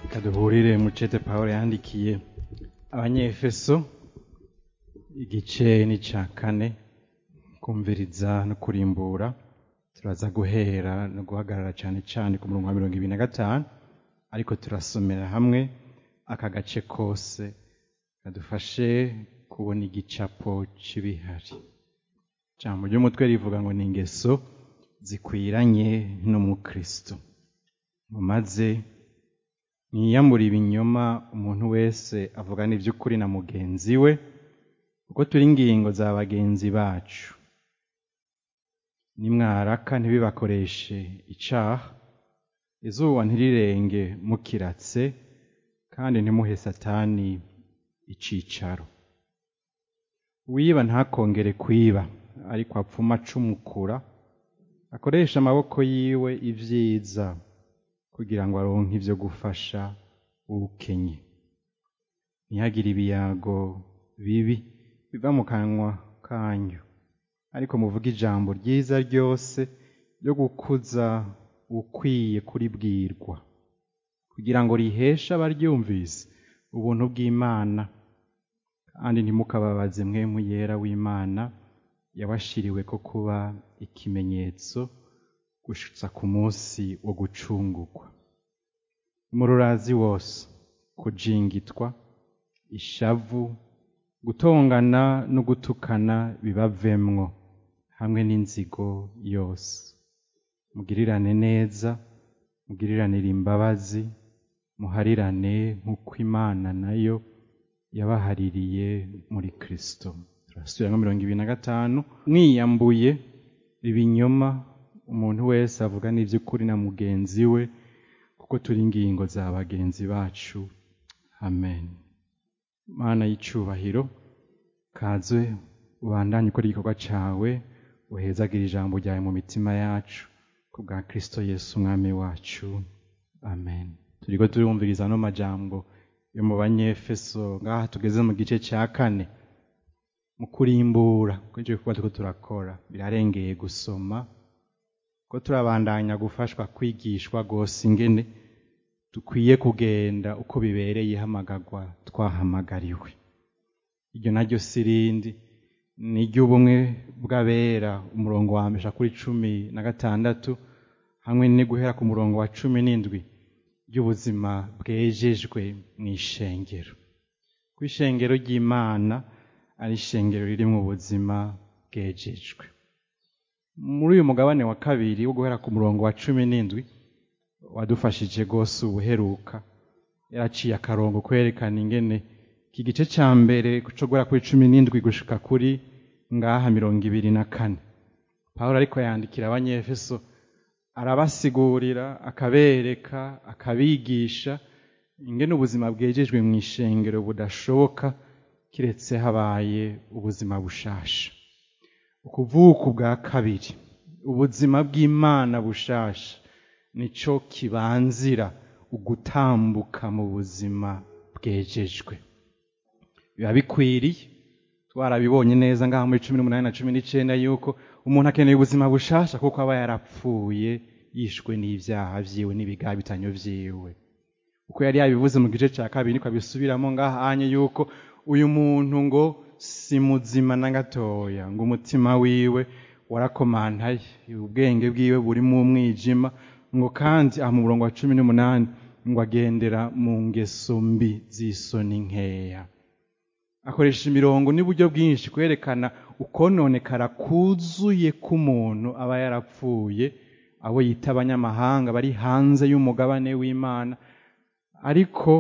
reka duhurire mu cete pawulo yandikiye abanyefeso igice ni ca kane kumviriza no kurimbura turaza guhera no guhagarara cane cane ku murongo wa mirongo ibiri na gatanu ariko turasomera hamwe aka gace kose kadufashe kubona igicapo c'ibihari ijambo ry'umutwe rivuga ngo ni ingeso zikwiranye n'umukristo mumaze mwiyambure ibinyoma umuntu wese avugana ivy'ukuri na mugenzi we kuko turi ingingo za bagenzi bacu nimwaraka ntibibakoreshe icaha izuba ntirirenge mukiratse kandi ntimuhe satani icicaro uwiba ntakongere kwiba ariko apfuma acumukura akoresha amaboko yiwe ivyiza kugira ngo aronke ivyo gufasha uwukenye ntihagire ibiyago bibi biva mu kanwa kanyu ariko muvuge ijambo ryiza ryose ryo gukuza ukwiye kuribwirwa kugira ngo riheshe abaryumvise ubuntu bw'imana kandi ntimukababaze mwemu yera w'imana yabashiriwe ko kuba ikimenyetso gushitsa ku munsi wo gucungurwa umururazi wose kujingitwa ishavu gutongana no gutukana bibavemwo hamwe n'inzigo yose mugirirane neza mugiriranire imbabazi muharirane nk'uko imana nayo yabahaririye muri kristo turasubira nka mirongo ibiri na gatanu mwiyambuye ibinyoma umuntu wese avuga n'ivy'ukuri na mugenzi we kuko turi ingingo za bagenzi bacu amen mana y'icubahiro kaze ubandanye ukora igikorwa cawe uhezagira ijambo ryawe mu mitima yacu ku bwa kristo yesu umwami wacu amen turiko turumviriza ano majambo yo mu banyefeso ngaha tugeze mu gice ca kane mu kurimbura kuri ico gikorwa turiko turakora birarengeye gusoma ko turabandanya gufashwa kwigishwa rwose ingene dukwiye kugenda uko bibereye ihamagarwa twahamagariwe iryo naryo si rindi ni iry'ubumwe bw'abera umurongo wa mbere kuri cumi na gatandatu hamwe ni guhera ku murongo wa cumi n'indwi ry'ubuzima bwejejwe mu ishengero ku ishengero ry'imana ari ishengero riri mu buzima bwejejwe muri uyu mugabane wa kabiri wo guhera ku murongo wa cumi n'indwi wadufashije rwose ubuheruka yaraciye akarongo kwerekana ingene iki gice ca mbere co guhera kuri cumi n'indwi gushika kuri ngaha mirongo ibiri na kane pawulo ariko yandikira abanyefeso arabasigurira akabereka akabigisha ingene ubuzima bwejejwe mu ishengero budashoboka kiretse habaye ubuzima bushasha ukuvuka ubwa kabiri ubuzima bw'imana bushasha nico kibanzira ugutambuka mu buzima bwejejwe biba bikwiriye twarabibonye neza ngaha muri cumi n'umunani na cumi n'icenda yuko umuntu akeneye ubuzima bushasha kuko aba yarapfuye yishwe n'ivyaha vyiwe n'ibigabitanyo vyiwe uko yari yabivuze mu gice ca kabiri niko abisubiramo ngaha anye yuko uyu muntu ngo si muzima na gatoya ngo umutima wiwe warakomantaye ubwenge bwiwe buri mu mwijima ngo kandi aha mu murongo wa cumi n'umunani ngo agendera mu ngeso mbi z'isoni nkeya akoresha imirongo n'uburyo bwinshi kwerekana ukononekara kuzuye k'umuntu aba yarapfuye abo yita abanyamahanga bari hanze y'umugabane w'imana ariko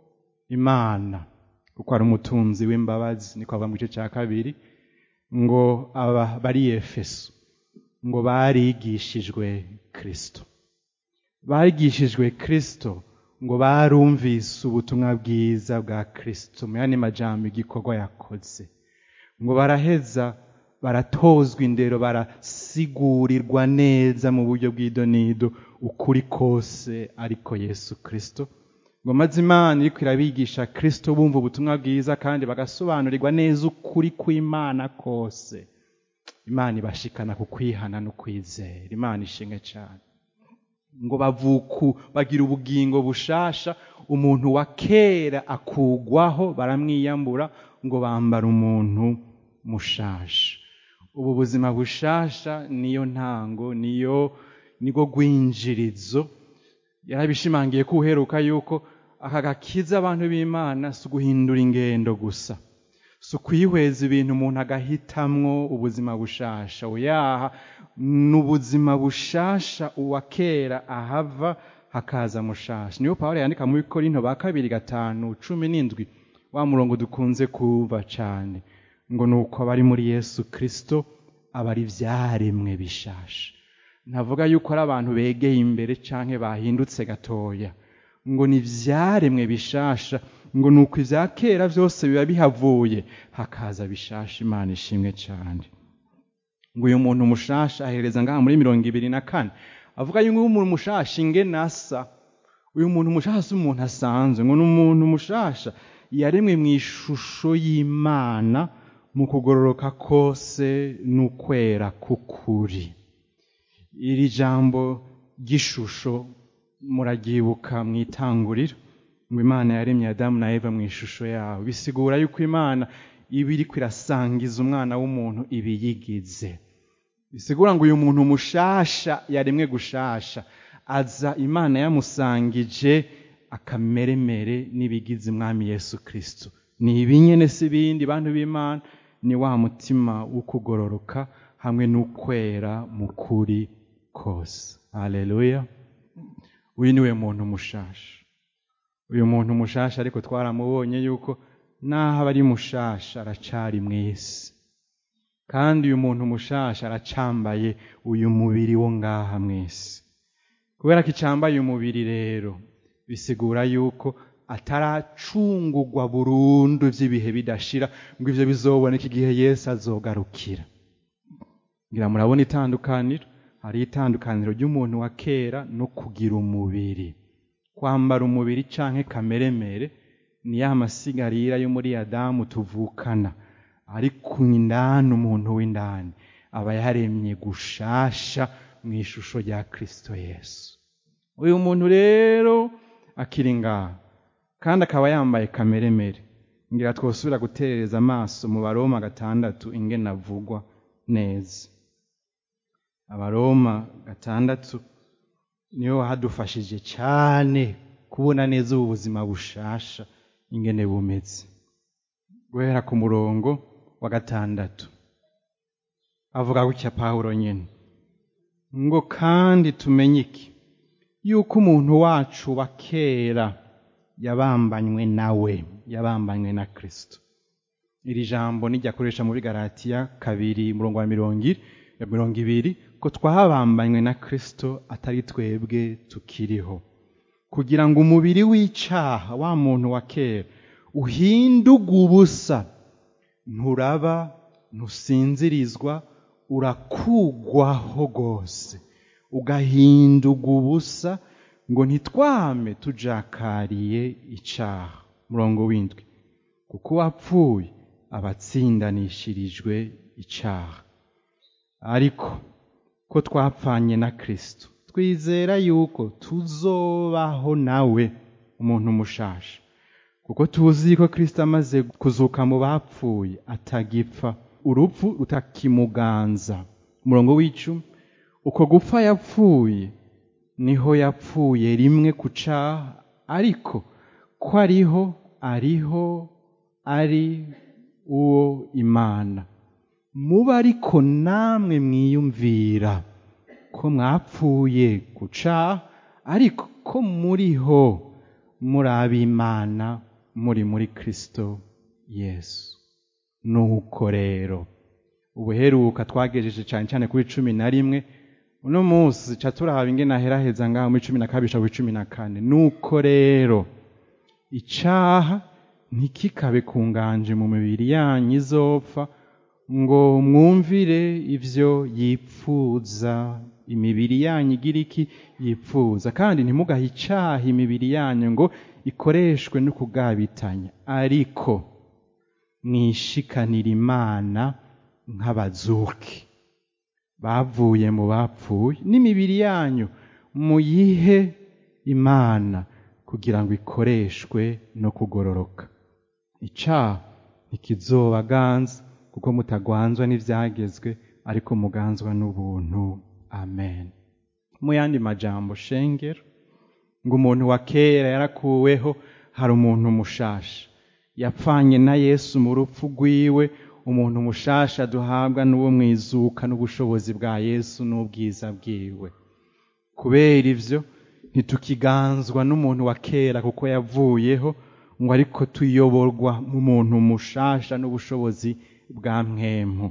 imana kuko ari umutunzi w'imbabazi niko ava mu gice cya kabiri ngo aba bari efeso ngo barigishijwe kristo barigishijwe kristo ngo barumvise ubutumwa bwiza bwa kristo mu yandi majambo igikorwa yakoze ngo baraheza baratozwa indero barasigurirwa neza mu buryo bw'idonido ukuri kose ariko yesu kristo ngo maze imana iriko irabigisha kristo bumva ubutumwa bwiza kandi bagasobanurirwa neza ukuri kw'imana kose imana ibashikana ku kwihana no kwizera imana ishimwe cyane ngo bavuku bagira ubugingo bushasha umuntu wa kera akugwaho baramwiyambura ngo bambara umuntu mushasha ubu buzima bushasha niyo ntango niyo niko rwinjirizo yarabishimangiye ko uheruka yuko aka gakiza abantu b'imana si uguhindura ingendo gusa si ukwihweza ibintu umuntu agahitamwo ubuzima bushasha oyaha ni ubuzima bushasha uwa kera ahava hakaza mushasha niyo pawulo yandika muri korinto ba kabiri gatanu cumi n'indwi wa murongo dukunze kuva cane ngo ni uko abari muri yesu kristo aba ari ivyaremwe bishasha ntavuga yuko ari abantu begeye imbere canke bahindutse gatoya ngo ni ivyaremwe bishasha ngo ni uko ivya kera vyose biba bihavuye hakaza bishasha imana ishimwe cane ngo uyu muntu mushasha ahereza ngaha muri mirongo ibiri na kane avuga yuko umuntu mushasha ingene asa uyu muntu mushasha si umuntu asanzwe ngo ni umuntu mushasha yaremwe mu ishusho y'imana mu kugororoka kose n'ukwera k'ukuri iri jambo ry'ishusho muraryibuka mu itanguriro ngo imana yaremye adamu na eva mu ishusho yawe bisigura yuko imana iba iriko irasangiza umwana w'umuntu ibiyigize bisigura ngo uyu muntu mushasha yaremwe gushasha aza imana yamusangije akameremere n'ibigize umwami yesu kristo ni ibinyene si ibindi bantu b'imana ni wa mutima w'ukugororoka hamwe n'ukwera mu kuri kose haleluya uyu niwe muntu mushasha uyu muntu mushasha ariko twaramubonye yuko naho aba ari mushasha aracari mw'isi kandi uyu muntu mushasha aracambaye uyu mubiri wo ngaha mw'isi kubera ko icambaye umubiri rero bisigura yuko ataracungurwa burundu vy'ibihe bidashira ngo ivyo bizoboneka igihe yesu azogarukira ngira murabona itandukaniro hari itandukaniro ry'umuntu wa kera no kugira umubiri kwambara umubiri canke kameremere ni ya masigarira yo muri adamu tuvukana ariko indani umuntu w'indani aba yaremye gushasha mu ishusho rya kristo yesu uyu muntu rero akiri ngaha kandi akaba yambaye kameremere ngira twosubira guterereza amaso mu baroma gatandatu ingene avugwa neza abaroma gatandatu niyo hadufashije cyane kubona neza ubu buzima bushasha ingene bumeze guhera ku murongo wa gatandatu avuga gutya pawulo nyine ngo kandi tumenye iki yuko umuntu wacu wa kera yabambanywe nawe yabambanywe na kristo iri jambo niryakoresha muri galatiya kabiri murongo wa mirongo iri ya mirongo ibiri ko twabambanywe na kristo atari twebwe tukiriho kugira ngo umubiri w'icaha wa muntu wa kera uhinduge ubusa nturaba ntusinzirizwa urakugwaho rwose ugahinduga ubusa ngo ntitwame tujakariye icaha murongo w'indwi kuko uwapfuye aba atsindanishirijwe icaha ariko ko twapfanye na kristo twizera yuko tuzobaho nawe umuntu mushasha kuko tuzi ko kristo amaze kuzuka mu bapfuye atagipfa urupfu rutakimuganza umurongo w'icumi uko gupfa yapfuye niho yapfuye rimwe ku caha ariko ko ariho ariho ari uwo imana muba ariko namwe mwiyumvira ko mwapfuye ku caha ariko ko muriho muri ab'imana muri muri kristo yesu nuko rero ubuheruka twagejeje cyane cyane kuri cumi na rimwe uno munsi ca turaba ingene aheraheza ngaho muri cumi na kabiri kuri cumi na kane nuko rero icaha ntikikabe ku nganje mu mibiri yanyu izopfa ngo mwumvire ivyo yipfuza imibiri yanyu igira iki yipfuza kandi ntimugahe icaha imibiri yanyu ngo ikoreshwe no kugabitanya ariko mwishikanira imana nk'abazuki bavuye mu bapfuye n'imibiri yanyu muyihe imana kugira ngo ikoreshwe no kugororoka icaha ntikizobaganza kuko mutagwanzwa n'ivyagezwe ariko muganzwa n'ubuntu amen mu yandi majambo shengero ngo umuntu wa kera yarakuweho hari umuntu mushasha yapfanye na yesu mu rupfu rwiwe umuntu mushasha duhabwa n'uwo mwizuka n'ubushobozi bwa yesu n'ubwiza bwiwe kubera ivyo ntitukiganzwa n'umuntu wa kera kuko yavuyeho ngo ariko tuyoborwa mu muntu mushasha n'ubushobozi bwa mwemu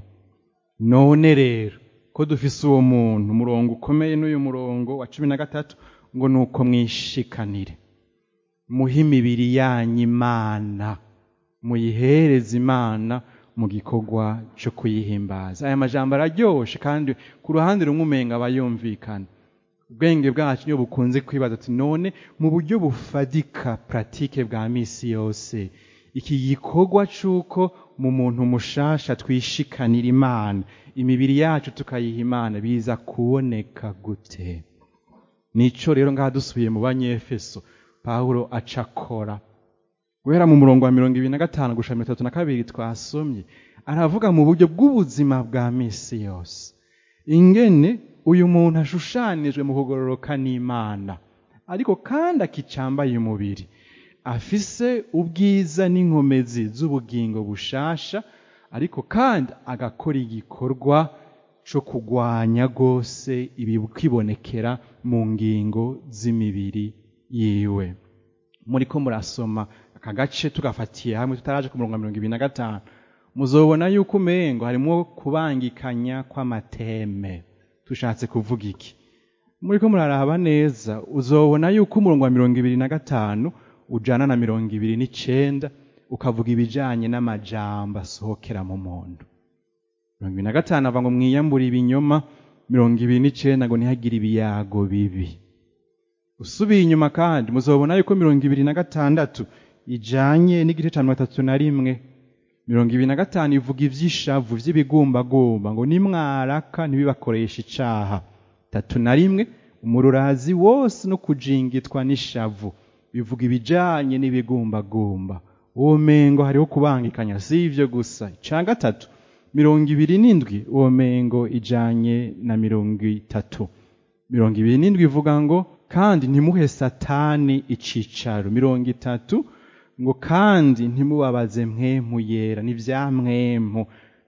none rero ko dufise uwo muntu umurongo ukomeye n'uyu murongo wa cumi na gatatu ngo ni uko mwishikanire muhe imibiri yanyu imana muyihereze imana mu gikorwa cyo kuyihimbaza aya majambo araryoshe kandi ku ruhande rumwe umenga aba yumvikana ubwenge bwacu iyo bukunze kwibaza ati none mu buryo bufadika puratike bwa misi yose iki gikorwa cy'uko mu muntu mushasha twishikanira imana imibiri yacu tukayiha imana biza kuboneka gute nico rero ngaha dusubiye mu banyefeso pawulo acakora guhera mu murongo wa mirongo ibiri na gatanu gushika mirongo itatu na kabiri twasomye aravuga mu buryo bw'ubuzima bwa misi yose ingene uyu muntu ashushanijwe mu kugororoka n'imana ariko kandi akicambaye umubiri afise ubwiza n'inkomezi z'ubugingo bushasha ariko kandi agakora igikorwa co kugwanya rwose ibikibonekera mu ngingo z'imibiri yiwe muriko murasoma aka gace tugafatiye hamwe tutaraje ku murongo wa mirongo ibiri na gatanu muzobona yuko umengo harimwo kubangikanya kw'amateme tushatse kuvuga iki muriko muraraba neza uzobona yuko umurongo wa mirongo ibiri na gatanu ujana na mirongo ibiri n'icenda ukavuga ibijanye n'amajambo asohokera mu muntu mirongo ibiri na gatanu ava ngo mwiyambure ibinyoma mirongo ibiri n'icenda ngo ntihagire ibiyago bibi usubiye inyuma kandi muzobona yuko mirongo ibiri na gatandatu ijanye n'igice ca mirongo itatu na rimwe mirongo ibiri na gatanu ivuga ivy'ishavu vy'ibigumbagumba ngo nimwaraka ntibibakoresha icaha tatu na rimwe umururazi wose no kujingitwa n'ishavu bivuga ibijanye n'ibigumbagumba uwo mengo hariho kubangikanya si ivyo gusa ica gatatu mirongo ibiri n'indwi uwo mengo ijanye na mirongo itatu mirongo ibiri n'indwi ivuga ngo kandi ntimuhe satani icicaro mirongo itatu ngo kandi ntimubabaze mwemu yera n'ivya mwemu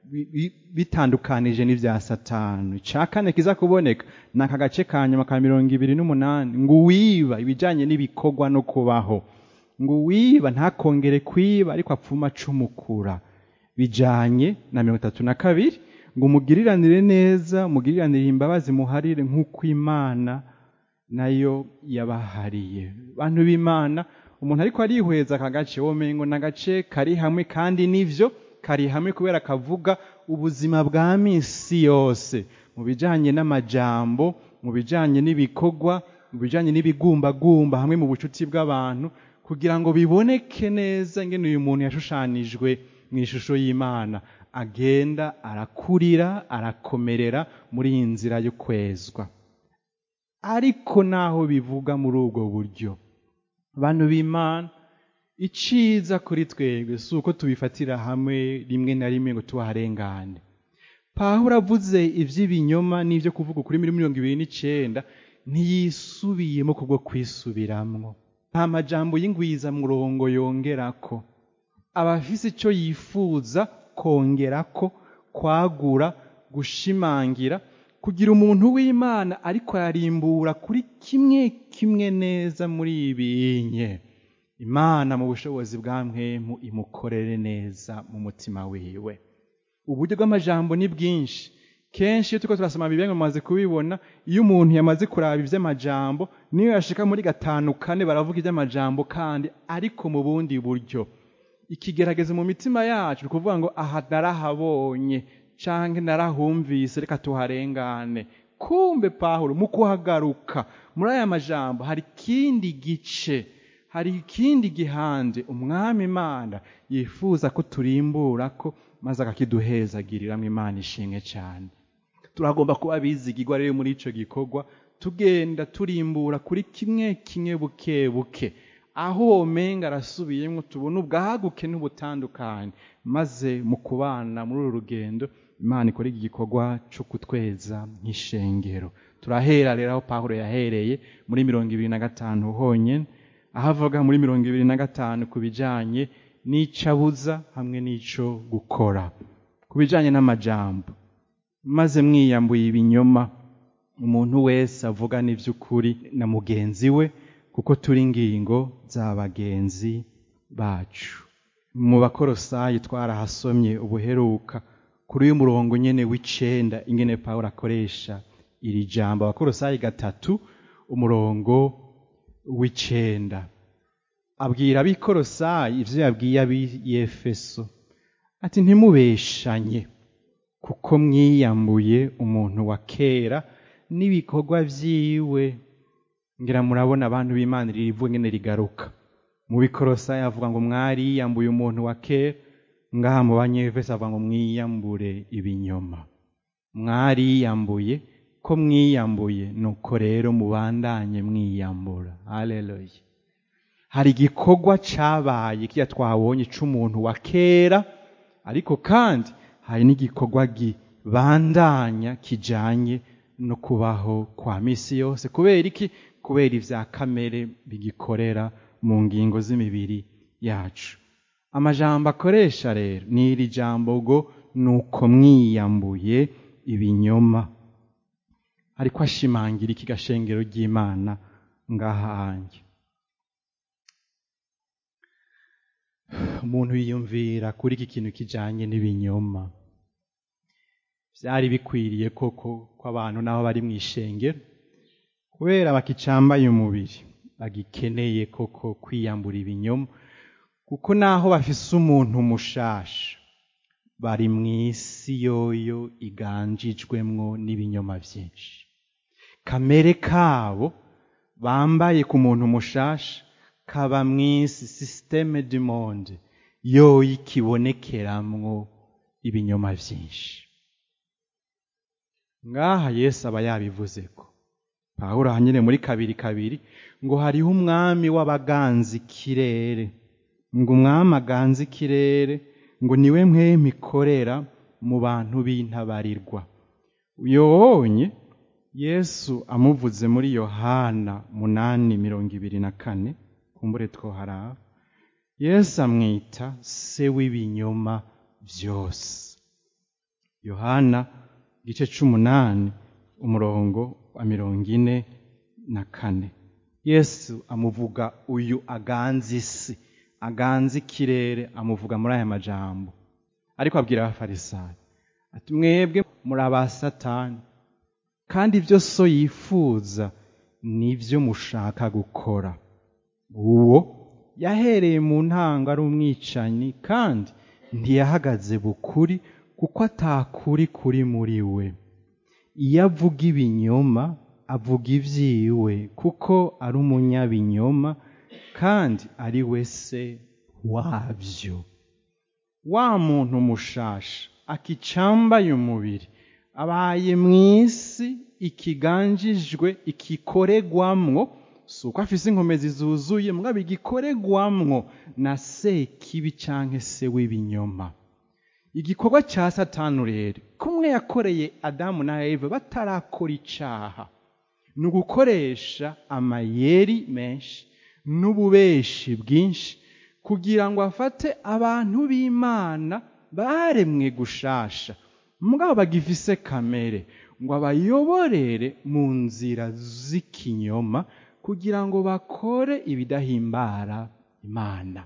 bitandukanije n'ivya satani ica kane kiza kuboneka ni aka gace ka nyuma ka mirongo ibiri n'umunani ngo uwiba ibijanye n'ibikorwa no kubaho ngo uwiba ntakongere kwiba ariko apfuma acumukura bijanye na mirongo itatu na kabiri ngo umugiriranire neza umugiriranire imbabazi muharire nk'uko imana nayo yabahariye bantu b'imana umuntu ariko arihweza aka gace womengo ni agace kari hamwe kandi nivyo kari hamwe kubera kavuga ubuzima bwa misi yose mu bijanye n'amajambo mu bijanye n'ibikorwa mu bijanye n'ibigumbagumba hamwe mu bucuti bw'abantu kugira ngo biboneke neza ingene uyu muntu yashushanijwe mu ishusho y'imana agenda arakurira arakomerera muri iyi nzira yo kwezwa ariko naho bivuga muri ubwo buryo bantu b'imana iciza kuri twebwe si uko tubifatira hamwe rimwe na rimwe ngo tuharengane pawulo avuze iby'ibinyoma n'ibyo kuvuga kuri mirongo ibiri n'icyenda ntiyisubiyemo kubwo kwisubiramwo nta majambo y'ingwizamurongo yongerako aba afise icyo yifuza kongerako kwagura gushimangira kugira umuntu w'imana ariko ararimbura kuri kimwe kimwe neza muri ibinye imana mu bushobozi bwa mwemu imukorere neza mu mutima wiwe uburyo bw'amajambo ni bwinshi kenshi iyo turiko turasoma bibiliya mumaze kubibona iyo umuntu yamaze kuraba ivy'amajambo niyo yashika muri gatanu kane baravuga ivy'amajambo kandi ariko mu bundi buryo ikigerageza mu mitima yacu ni ukuvuga ngo aha narahabonye canke narahumvise reka tuharengane kumbe pawulo mu kuhagaruka muri aya majambo hari ikindi gice hari ikindi gihande umwami imana yifuza ko turimburako maze akakiduhezagiriramwo imana ishimwe cyane turagomba kuba bizigirwa rero muri ico gikorwa tugenda turimbura kuri kimwe kimwe buke buke aho womenga arasubiyemo tubona ubwaguke n'ubutandukanye maze mu kubana muri uru rugendo imana ikora iki gikorwa cyo kutweza nk'ishengero turahera rero aho pawulo yahereye muri mirongo ibiri na gatanu honyine aho avuga muri mirongo ibiri na gatanu ku bijyanye n'icabuza hamwe n'icyo gukora ku bijyanye n'amajambo maze mwiyambuye ibinyoma umuntu wese avugana iby'ukuri na mugenzi we kuko turi ingingo za bagenzi bacu mu bakorosayi twarahasomye ubuheruka kuri uyu murongo nyine w'icenda ingene pawulo akoresha iri jambo abakorosayi gatatu umurongo w'icenda abwira abikorosayi ivyo yabwiye ab'iyefeso ati ntimubeshanye kuko mwiyambuye umuntu wa kera n'ibikorwa vyiwe ngira murabona abantu b'imana ririvuga ngene rigaruka mu bikorosayi avuga ngo mwariyambuye umuntu wa kera ngaha mu banyefeso avuga ngo mwiyambure ibinyoma mwariyambuye ko mwiyambuye nuko rero mubandanye mwiyambura haleluya hari igikorwa cabaye kiya twabonye c'umuntu wa kera ariko kandi hari n'igikorwa gibandanya kijanye no kubaho kwa misi yose kubera iki kubera ivya kamere bigikorera mu ngingo z'imibiri yacu amajambo akoresha rero ni iri jambo ngo nuko mwiyambuye ibinyoma ariko ashimangira iki gashengero ry'imana ngahange umuntu yiyumvira kuri iki kintu kijanye n'ibinyoma vyari bikwiriye koko ko abantu nabo bari mu ishengero kubera bakicambaye umubiri bagikeneye koko kwiyambura ibinyoma kuko naho bafise umuntu mushasha bari mu isi yoyo iganjijwemwo n'ibinyoma vyinshi kamere kabo bambaye ku muntu mushasha kaba mu isi systeme du monde yoyo ikibonekeramwo ibinyoma vyinshi ngaha yesu aba yabivuze ko pawulo hanyine muri kabiri kabiri ngo hariho umwami w'abaganza ikirere ngo umwami aganza ikirere ngo niwe mwemi ikorera mu bantu b'intabarirwa uyobonye yesu amuvuze muri yohana munani mirongo ibiri na kane kumbure twoharaba yesu amwita se w'ibinyoma byose yohana igice c'umunani umurongo wa mirongo ine na kane yesu amuvuga uyu aganza isi aganza ikirere amuvuga muri aya majambo ariko abwira abafarisayo ati mwebwe muri aba satani kandi ibyo so yifuza nibyo mushaka gukora uwo yahereye mu ntango ari umwicanyi kandi ntiyahagaze bukuri kuko atakuri kuri muri we iyo avuga ibinyoma avuga ibyiwe kuko ari umunyabinyoma kandi ari we se wabyo wa muntu mushasha akicambaye umubiri abaye mu isi ikiganjijwe ikikoregwamwo si uko afise inkomezi zuzuye mugabo igikoregwamwo na sekibi canke se w'ibinyoma igikorwa ca satani rero kumwe yakoreye adamu na eva batarakora icaha ni ugukoresha amayeri menshi n'ububeshi bwinshi kugira ngo afate abantu b'imana baremwe gushasha mugabo bagifise kamere ngo abayoborere mu nzira z'ikinyoma kugira ngo bakore ibidahimbara imana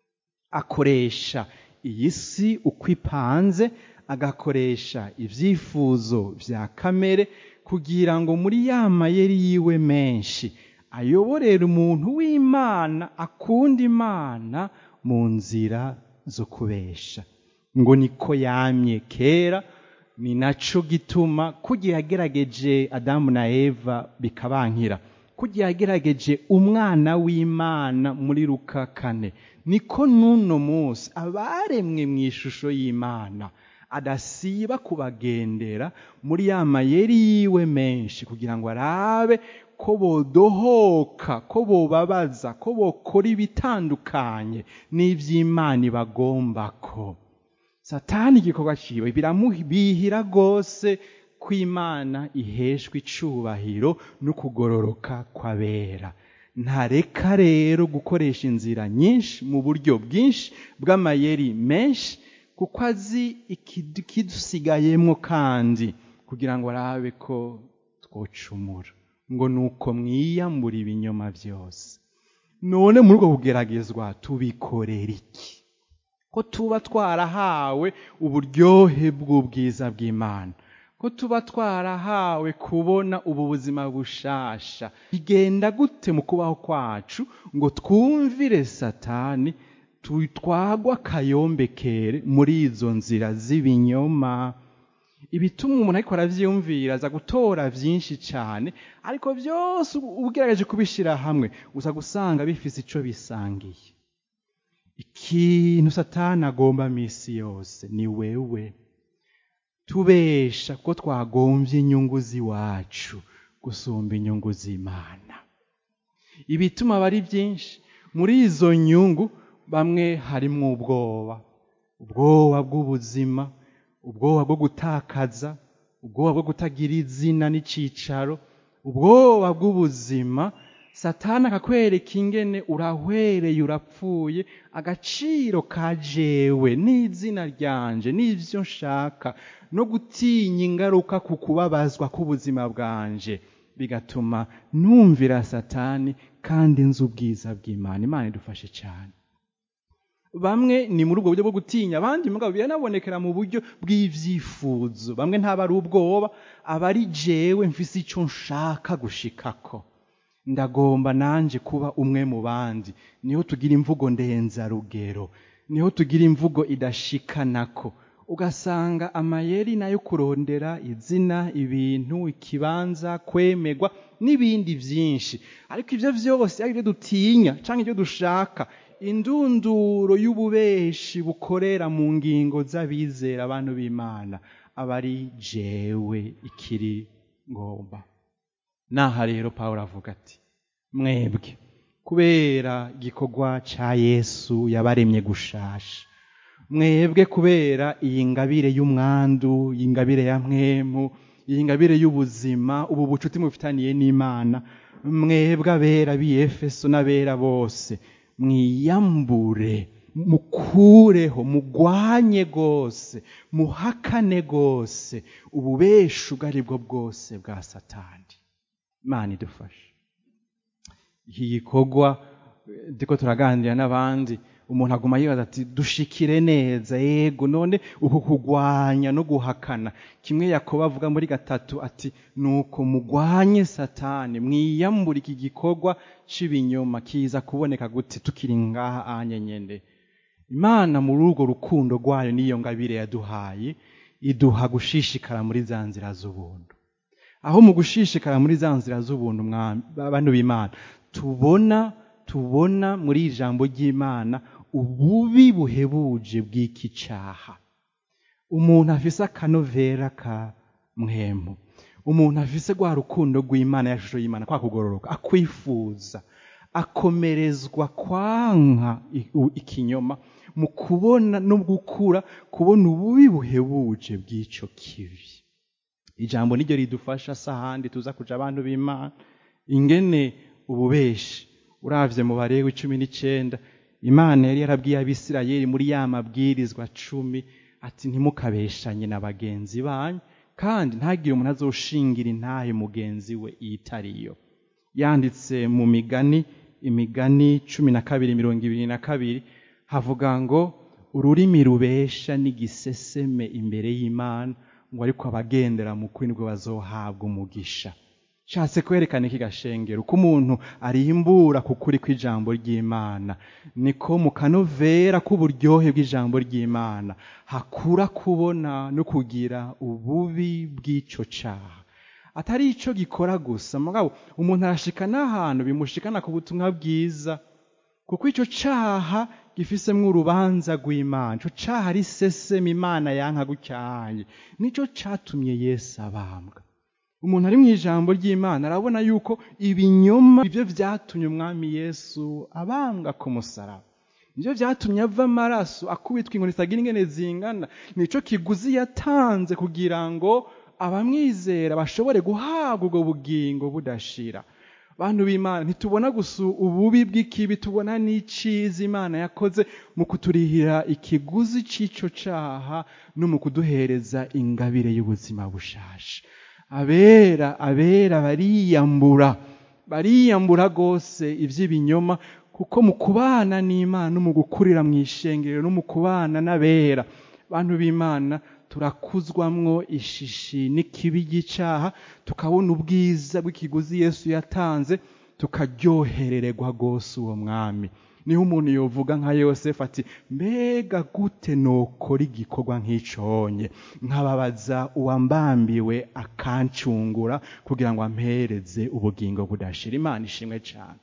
akoresha iyi si uko ipanze agakoresha ibyifuzo bya kamere kugira ngo muri ya mayeri yiwe menshi ayoborere umuntu w'imana akunda imana mu nzira zo kubesha ngo niko yamye kera ni naco gituma kugira yagerageje adamu na eva bikabankira kugira yagerageje umwana w'imana muri luka kane niko n'uno munsi abaremwe mu ishusho y'imana adasiba kubagendera muri ya mayeri yiwe menshi kugira ngo arabe ko bodohoka ko bobabaza ko bokora ibitandukanye n'iby'imana ibagomba ko satani igikorwa ciwe biramubihira rwose ko imana iheshwa icubahiro no kugororoka kw'abera ntareka rero gukoresha inzira nyinshi mu buryo bwinshi bw'amayeri menshi kuko azi ikidusigayemo kandi kugira ngo arabe ko twocumura ngo ni uko mwiyambura ibinyoma byose none muri ubwo kugeragezwa tubikorera iki ko tuba twarahawe uburyohe bw'ubwiza bw'imana ko tuba twarahawe kubona ubu buzima bushasha bigenda gute mu kubaho kwacu ngo twumvire satani twagwa akayombekere muri izo nzira z'ibinyoma ibituma umuntu ariko arabyiyumvira aza gutora byinshi cyane ariko byose ugerageje kubishyira hamwe uza gusanga bifite icyo bisangiye ikintu satani agomba minsi yose ni wewe tubesha ko twagombye inyungu z'iwacu gusumba inyungu z'imana ibituma aba ari byinshi muri izo nyungu bamwe harimo ubwoba ubwoba bw'ubuzima ubwoba bwo gutakaza ubwoba bwo kutagira izina n'icyicaro ubwoba bw'ubuzima satana akakwereka ingene urahwereye urapfuye agaciro ka jewe n'izina ryanje n'ibyo nshaka no gutinya ingaruka ku kubabazwa k'ubuzima bwanje bigatuma numvira satani kandi nzi ubwiza bw'imana imana idufashe cyane bamwe ni muri ubwo buryo bwo gutinya abandi mugabo biranabonekera mu buryo bw'ibyifuzo bamwe ntaba ari ubwoba aba ari jewe mfise icyo nshaka gushikako ndagomba nanje kuba umwe mu bandi niho tugira imvugo ndenzarugero niho tugira imvugo idashikanako ugasanga amayeri nayo kurondera izina ibintu ikibanza kwemegwa n'ibindi byinshi ariko ibyo byose ari ibyo dutinya cyangwa ibyo dushaka indunduro y'ububeshi bukorera mu ngingo z'abizera abantu b'imana aba ari jewe ikiri ngomba naha rero paul avuga ati mwebwe kubera igikorwa cya yesu yabaremye gushasha mwebwe kubera iyi ngabire y'umwandu iyi ngabire ya mwemu iyi ngabire y'ubuzima ubu bucuti mufitaniye n'imana mwebwe abera b'iyefeso n'abera bose mwiyambure mukureho mugwanye rwose muhakane rwose ububesha ubwo ari bwo bwose bwa satani imana idufashe iki gikorwa ndiko turaganira n'abandi umuntu aguma yibaza ati dushikire neza yego none uku kugwanya no guhakana kimwe yakoba avuga muri gatatu ati nuko mugwanye satani mwiyambura iki gikorwa cy'ibinyoma kiza kuboneka gute tukiri ngaha anyenyende imana muri urwo rukundo rwayo n'iyo ngabire yaduhaye iduha gushishikara muri za nzira z'ubuntu aho mu gushishikara muri za nzira z'ubuntu abantu b'imana tubona tubona muri ijambo ry'imana ububi buhebuje bw'iki cyaha umuntu afise akanovera ka mwemu umuntu afise rwa rukundo rw'imana ya shusho y'imana kwa kugororoka akwifuza akomerezwa kwanka ikinyoma mu kubona no gukura kubona ububi buhebuje bw'icyo kibi ijambo niryo ridufasha si ahandi tuza kuja abantu b'imana ingene ububeshi uravye mu barewe cumi n'icenda imana yari yarabwiye abisirayeli muri ya mabwirizwa cumi ati ntimukabeshanye na bagenzi banyu kandi ntagire umuntu azoshingira intahe mugenzi we itariyo yanditse mu migani imigani cumi na kabiri mirongo ibiri na kabiri havuga ngo ururimi rubesha n'igiseseme imbere y'imana ngo ariko abagendera mu kuri nibwo bazohabwa umugisha nshatse kwerekana iki gashengero uko umuntu arimbura ku kuri kw'ijambo ry'imana niko mu kanovera k'uburyohe bw'ijambo ry'imana hakura kubona no kugira ububi bw'icyo cyaha atari icyo gikora gusa mugabo umuntu arashika n'ahantu bimushikana ku butumwa bwiza kuko icyo cyaha gifisemwo urubanza rw'imana icyo cyaha ari sesema imana yanka gucyahaye nicyo cyatumye yesu abambwa umuntu ari mu ijambo ry'imana arabona yuko ibinyoma ibyo byatumye umwami yesu abambwa ku musaraba nibyo byatumye ava amaraso akubitwa inkoni zitagira ingene zingana nicyo kiguzi yatanze kugira ngo abamwizera bashobore guhabwa ubwo bugingo budashira bantu b'imana ntitubona gusa ububi bw'ikibi tubona n'icyiza imana yakoze mu kuturihira ikiguzi cy'icyo cyaha no mu kuduhereza ingabire y'ubuzima bushasha abera abera bariyambura bariyambura rwose iby'ibinyoma kuko mu kubana n'imana no mu gukurira mu ishengero no mu kubana n'abera bantu b'imana turakuzwamwo ishishi n'ikibi cy'icyaha tukabona ubwiza bw'ikiguzi yesu yatanze tukaryoherererwa rwose uwo mwami niho umuntu yovuga nka yosefu ati mbega gute nokora igikorwa nk'iconye nkababaza uwambambiwe akancungura kugira ngo ampereze ubugingo budashira imana ishimwe cyane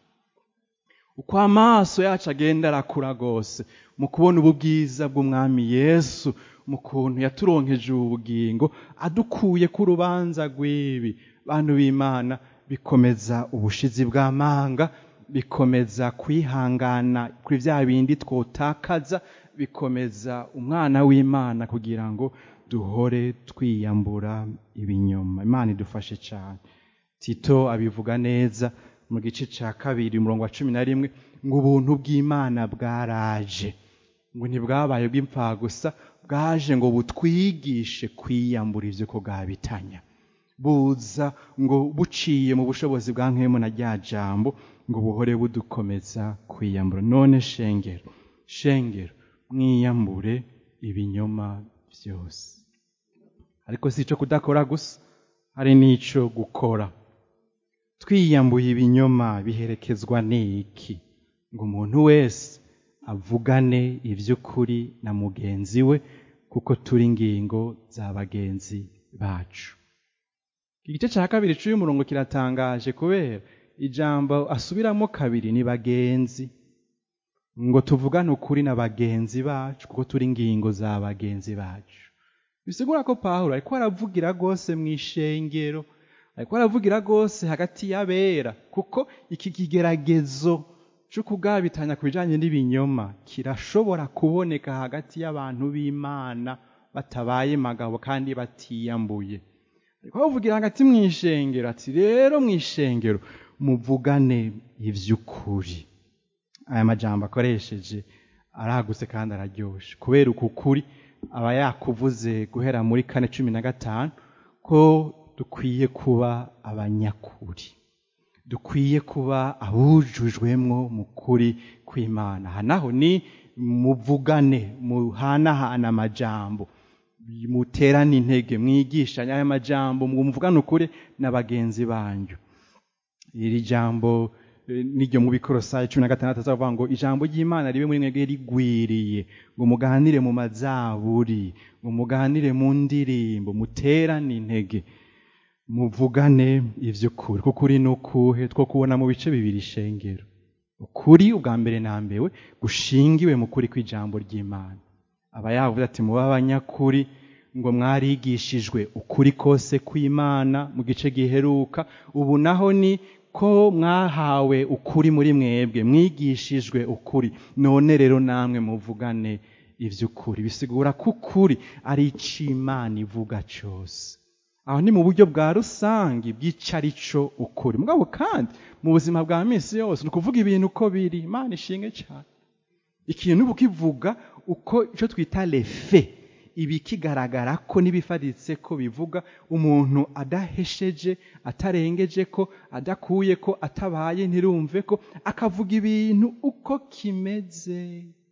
uko amaso yacu agenda arakura rwose mu kubona ubu bwiza bw'umwami yesu mu kuntu yaturonkeje ubu bugingo adukuye ku rubanza rw'ibi bantu b'imana bikomeza ubushizi bw'amanga bikomeza kwihangana kuri bya bindi twotakaza bikomeza umwana w'imana kugira ngo duhore twiyambura ibinyoma imana idufashe cyane tito abivuga neza mu gice cya kabiri umurongo wa cumi na rimwe ngo ubuntu bw'imana bwaraje ngo ntibwabaye bw'imfagusa bwaje ngo butwigishe kwiyambura ibyo ko bwabitanya buza ngo buciye mu bushobozi bwa nkemu na rya jambo ngo buhore budukomeza kwiyambura none shengero shengero mwiyambure ibinyoma byose ariko si icyo kudakora gusa hari n'icyo gukora twiyambuye ibinyoma biherekezwa n'iki ngo umuntu wese avugane iby'ukuri na mugenzi we kuko turi ingingo za bagenzi bacu igice cya kabiri cy'uyu murongo kiratangaje kubera ijambo asubiramo kabiri ni bagenzi ngo tuvugane ukuri na bagenzi bacu kuko turi ingingo za bagenzi bacu bisigura ko pawulo ariko aravugira rwose mu ishengero ariko aravugira rwose hagati y'abera kuko iki kigeragezo cyo kugabitanya ku bijyanye n'ibinyoma kirashobora kuboneka hagati y'abantu b'imana batabaye magabo kandi batiyambuye ariko bavugira hagati mu ishengero ati rero mu ishengero muvugane iby'ukuri aya majambo akoresheje aragutse kandi araryoshe kubera uku kuri aba yakuvuze guhera muri kane cumi na gatanu ko dukwiye kuba abanyakuri dukwiye kuba abujujwemwo mu kuri kw'imana aha naho ni muvugane muhanahana amajambo muterane intege mwigishanye aya majambo muvugane ukuri na bagenzi banyu iri jambo niryo mu bikorosayi cumi na gatandatu azavuga ngo ijambo ry'imana ribe muri mwebwe rigwiriye ngo muganire mu mazaburi ngo muganire mu ndirimbo muterane intege muvugane iby'ukuri kuko uri n'ukuhe two kubona mu bice bibiri ishengero ukuri ubwa mbere na mbewe gushingiwe mu kuri kw'ijambo ry'imana aba yavuze ati muba abanyakuri ngo mwarigishijwe ukuri kose kw'imana mu gice giheruka ubu naho ni ko mwahawe ukuri muri mwebwe mwigishijwe ukuri none rero namwe muvugane iby'ukuri bisigura ko ukuri ari ic'imana ivuga cyose aho ni mu buryo bwa rusange bw'icarico ukuri mugabo kandi mu buzima bwa minsi yose ni ukuvuga ibintu uko biri imana ishinge cyane ikintu uba ukivuga uko icyo twita refe ibi kigaragara ko n'ibifaritse ko bivuga umuntu adahesheje atarengeje ko adakuye ko atabaye ntirumve ko akavuga ibintu uko kimeze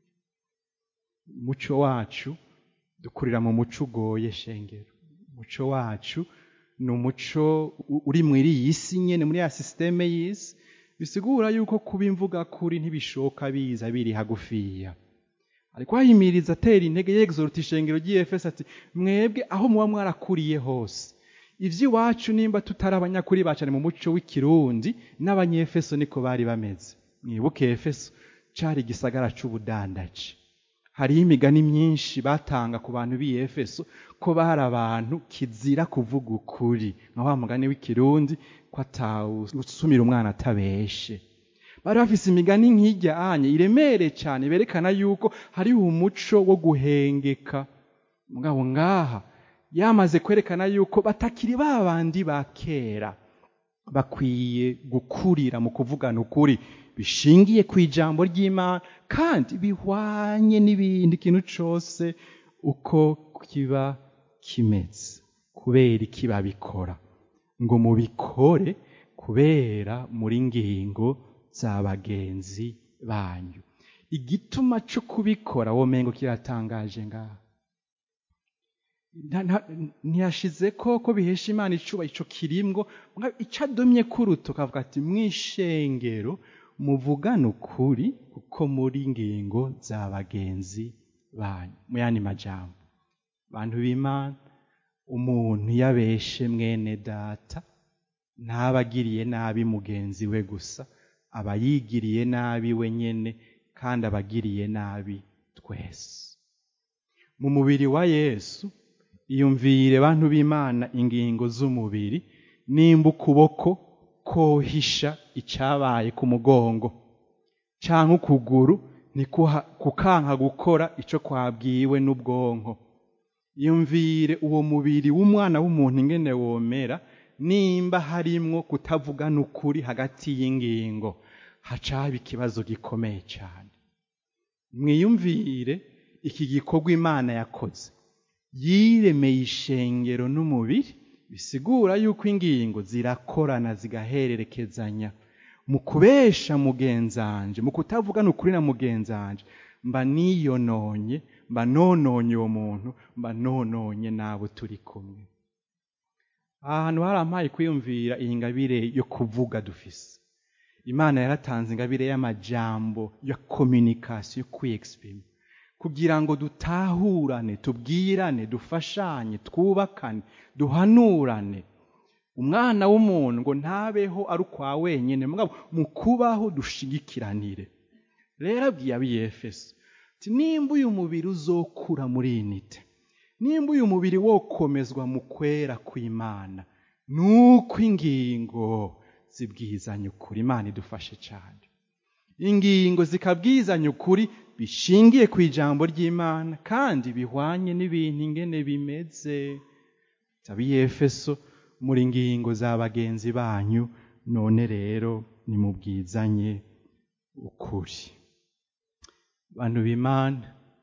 umuco wacu dukurira mu muco ugoye shengero umuco wacu ni umuco uri muri iyi si nyine muri ya sisiteme y'isi bisigura yuko kuba imvuga kuri ntibishoka biza biri hagufiya ariko ahimiriza atera intege yegizorota ishengero ry'iyefesi ati mwebwe aho muba mwarakuriye hose iby'iwacu nimba tutari abanyakuri bacane mu muco w'ikirundi n'abanyefeso niko bari bameze mwibuke efeso cari igisagara c'ubudandaji hariho imigani myinshi batanga ku bantu b'i efeso ko bari abantu kizira kuvuga ukuri nka wa mugani w'ikirundi ko atawusumira umwana atabeshe bari bafise imigani nk'ijya anye iremereye cyane berekana yuko hariho umuco wo guhengeka mugabo ngaha yamaze kwerekana yuko batakiri ba bandi ba kera bakwiye gukurira mu kuvugana ukuri bishingiye ku ijambo ry'imana kandi bihwanye n'ibindi kintu cyose uko kiba kimeze kubera iki babikora ngo mubikore kubera muri ngingo za bagenzi banyu igituma cyo kubikora womengo kiratangaje ngaha ntiyashize ko ko bihesha imana icuba ico kirimwo icyo adomye kuruto kavuga ati mwishengero muvugane ukuri kuko muri ngingo za bagenzi banyu mu yandi majambo bantu b'imana umuntu yabeshe mwene data ntabagiriye nabi mugenzi we gusa aba yigiriye nabi we nyene kandi abagiriye nabi twese mu mubiri wa yesu iyumvire bantu b'imana ingingo z'umubiri nimba ukuboko kohisha icyabaye ku mugongo cyangwa ukuguru ni kukanka gukora icyo kwabwiwe n'ubwonko yumvire uwo mubiri w'umwana w'umuntu ingene womera nimba harimwo kutavugana ukuri hagati y'ingingo haca haba ikibazo gikomeye cyane mwiyumvire iki gikorwa imana yakoze yiremeye ishengero n'umubiri bisigura yuko ingingo zirakorana zigahererekezanya mu kubesha mugenzanje mu kutavugana ukuri na mugenzanje mba niyononye mba nononye uwo muntu mba nononye n'abo turi kumwe ahantu harampaye kwiyumvira iyi ngabire yo kuvuga dufise imana yaratanze ingabire y'amajambo ya kominikasiyo yo kwiyegisiprima kugira ngo dutahurane tubwirane dufashanye twubakane duhanurane umwana w'umuntu ngo ntabeho ari ukwa wenyine mugabo mu kubaho dushigikiranire rero abwiye abiyefeso ati nimba uyu mubiri uzokura muri iyi nite nimba uyu mubiri wokomezwa mu kwera kw'imana nuko ingingo zibwizanya ukuri imana idufashe cyane ingingo zikabwizanya ukuri bishingiye ku ijambo ry'imana kandi bihwanye n'ibintu ingene bimeze abiyefeso muri ngingo za bagenzi banyu none rero nimubwizanye ukuri bantu b'imana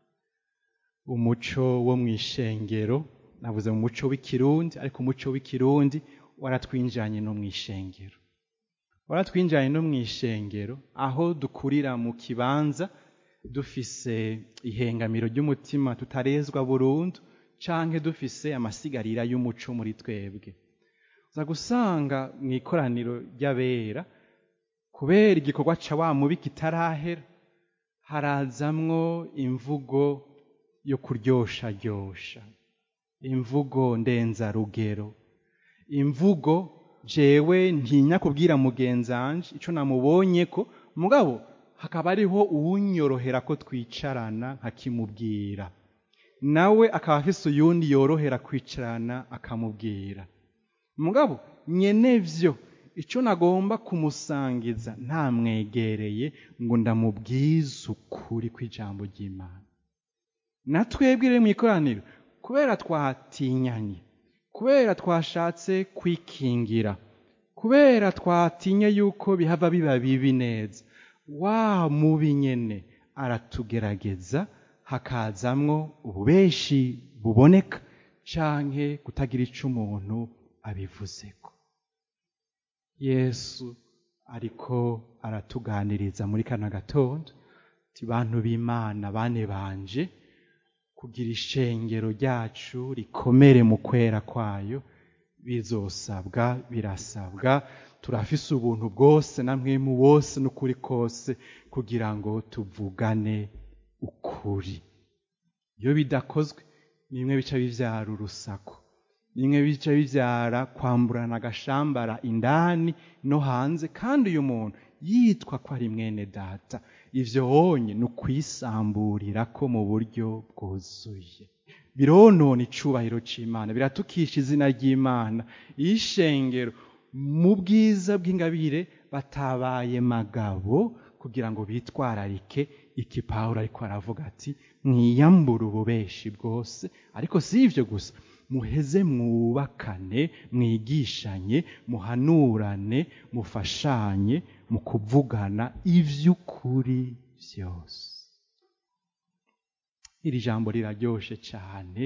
umuco wo mu ishengero navuze mu muco w'ikirundi ariko umuco w'ikirundi waratwinjanye no mu ishengero waratwinjanye no mu ishengero aho dukurira mu kibanza dufise ihengamiro ry'umutima tutarezwa burundu canke dufise amasigarira y'umuco muri twebwe uza gusanga mu ikoraniro ry'abera kubera igikorwa ca wa mubi kitarahera harazamwo imvugo yo kuryosharyosha imvugo ndenzarugero imvugo jewe ntinya kubwira mugenzanje ico namubonye ko mugabo hakaba ariho uwunyorohera ko twicarana nkakimubwira nawe akaba afise uyundi yorohera kwicarana akamubwira mugabo nyenevyo icyo nagomba kumusangiza ntamwegereye ngo ndamubwize ukuri kw'ijambo ry'imana na twebwe rero mu ikoraniro kubera twatinyanye kubera twashatse kwikingira kubera twatinye yuko bihava biba bibi neza wa mubi nyene aratugerageza hakazamwo ububeshi buboneka canke kutagira ico umuntu abivuzeko yesu ariko aratuganiriza muri kano gatondo ti bantu b'imana bane banje kugira ishengero ryacu rikomere mu kwera kwayo bizosabwa birasabwa turafise ubuntu bwose na mwemu wose n'ukuri kose kugira ngo tuvugane ukuri iyo bidakozwe nimwe bica bivyara urusaku nimwe bica bivyara kwamburana agashambara indani no hanze kandi uyu muntu yitwa ko ari mwene data ivyo honye ni ukwisamburira ko mu buryo bwuzuye bironona icubahiro c'imana biratukisha izina ry'imana iyo ishengero mu bwiza bw'ingabire batabaye magabo kugira ngo bitwararike iki pawulo ariko aravuga ati mwiyambure ububeshi bwose ariko si ivyo gusa muheze mwubakane mwigishanye muhanurane mufashanye mu kuvugana ivy'ukuri vyose iri jambo riraryoshe cane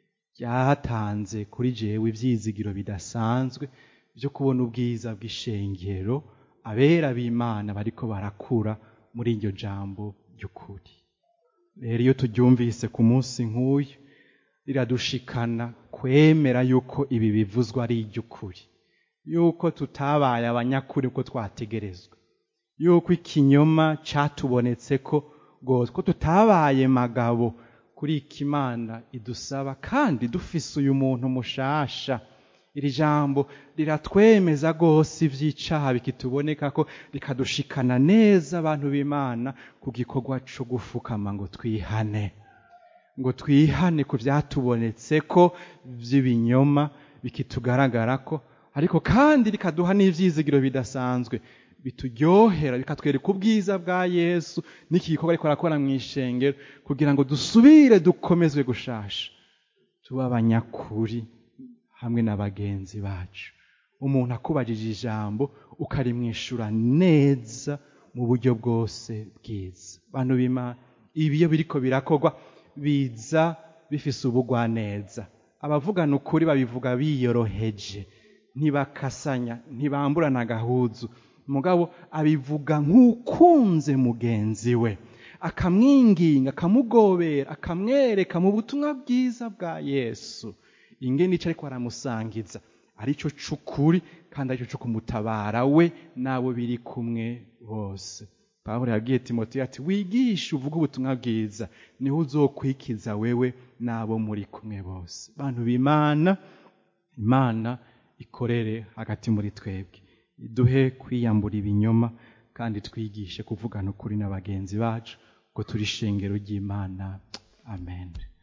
ryatanze kuri jewe ivyizigiro bidasanzwe vyo kubona ubwiza bw'ishengero abera b'imana bariko barakura muri iryo jambo ry'ukuri rero iyo turyumvise ku munsi nk'uyu riradushikana kwemera yuko ibi bivuzwa ari iry'ukuri yuko tutabaye abanyakuri uko twategerezwa yuko ikinyoma catubonetse ko rwose ko tutabaye magabo kuri iki imana idusaba kandi dufise uyu muntu mushasha iri jambo riratwemeza rwose ivy'icaha bikituboneka ko rikadushikana neza abantu b'imana ku gikorwa co gufukama ngo twihane ngo twihane ku vyatubonetse ko vy'ibinyoma bikitugaragara ko ariko kandi rikaduha n'ivyizigiro bidasanzwe bituryohera bikatwereka ubwiza bwa yesu n'iki gikorwa ariko arakora mu ishengero kugira ngo dusubire dukomezwe gushasha tuba abanyakuri hamwe na bagenzi bacu umuntu akubajije ijambo ukarimwishura neza mu buryo bwose bwiza bantu b'imana ibi iyo biriko birakorwa biza bifise ubugwaneza abavugana ukuri babivuga biyoroheje ntibakasanya ntibamburana agahuzu mugabo abivuga nk'ukunze mugenzi we akamwinginga akamugobera akamwereka mu butumwa bwiza bwa yesu ingene ico ariko aramusangiza arico c'ukuri kandi arico co kumutabara we n'abo biri kumwe bose pawulo yabwiye timoteyo ati wigishe uvuge ubutumwa bwiza niho uzokwikiza wewe n'abo muri kumwe bose bantu b'imana imana ikorere hagati muri twebwe iduhe kwiyambura ibinyoma kandi twigishe kuvugana ukuri na bagenzi bacu ngo turi ishengero ry'imana amen